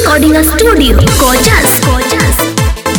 recording studio. Gorgeous, gorgeous.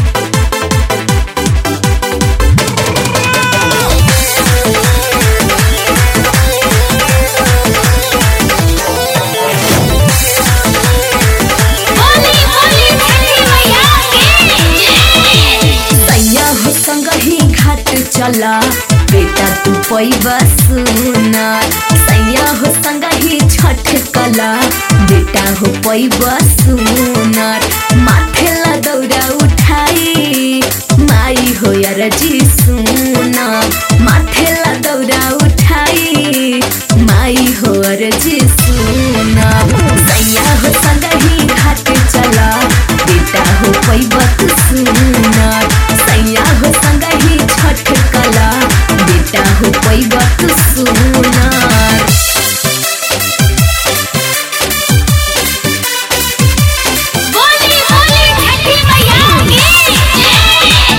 Holi Holi छठी मैया की सैया हो संग ही घाट चला बेटा तू पैबा सुना सैया हो संग ही छठ कला बेटा हो पैबा सुना माथे ला दौरा उठाई माई हो यार जी सुना माथे ला दौरा उठाई माई हो यार जी सुना सैया हो संग ही घाट चला बेटा हो पैबा तू सुना सैया हो संग ही छठ कला बेटा हो पैबा तू सुना होली होली छठी मैया की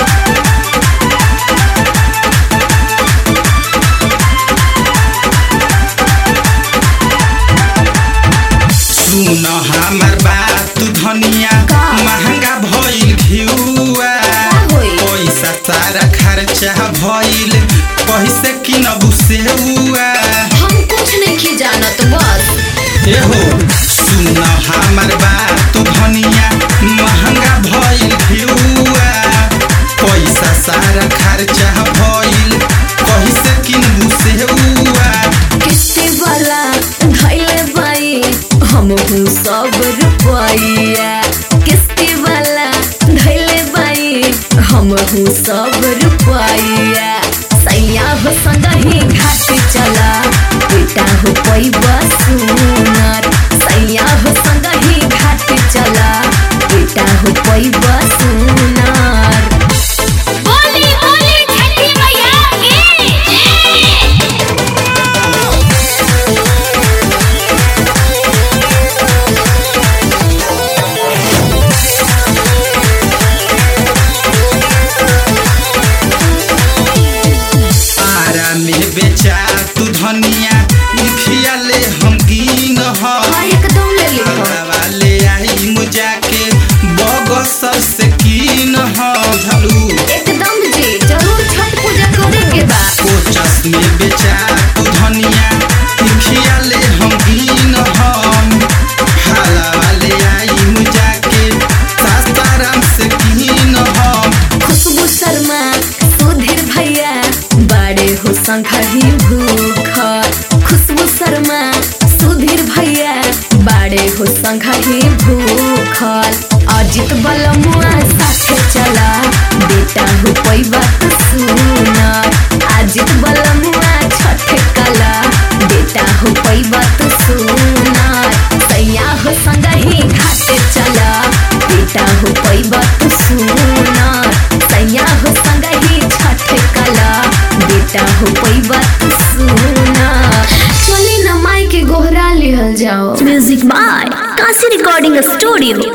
सुन हमर बात तू धनिया का? महंगा भइल घिउआ होई? पैसा सारा खर्चा भइल पैसे किनबु सेउआ हम कुछ नहीं जानत बस एहो सुन हमर बात तू धनिया महंगा भइल घिउआ पैसा सारा खर्चा भइल पैसे किनबु सेउआ किस्ती वाला धैले बाई हम हूँ सब रुपया किस्ती वाला धैले बाई हम हूँ सब रुपया सैया हो संग ही घाट चला बेटा हो पैबा सुनार सैया हो संग ही घाट चला बेटा हो पैबा सुनार होली होली छठी मैया की आरा में बेचा तू धनिया लिखिया ले हम कीन हाँ ह एकदम ले लिखो वाले आई मुजा के बगसर से कीन ह झलू एकदम जी जरूर छठ पूजा करे के बा कोचस में बेचा तू धनिया लिखिया ले हम कीन हम हाला वाले आई मुजा के सासाराम से कीन हम खुशबू शर्मा सुधीर भैया बड़े हो संघही भूख खुशबू शर्मा सुधीर भैया बड़े हो संघही भूखल अजित बलमुआ साथे चला बेटा हो पैबा तो सुनर अजित बलमुआ छठ कला बेटा हो पैबा तो सुनर सैया हो संगही घाटे चला बेटा हो पैबा तो सुनर सैया हो संगही छठ कला बेटा हो पैबा तो सुनर चली न माई के गोहरा लिहल जाओ music by Kashi recording studio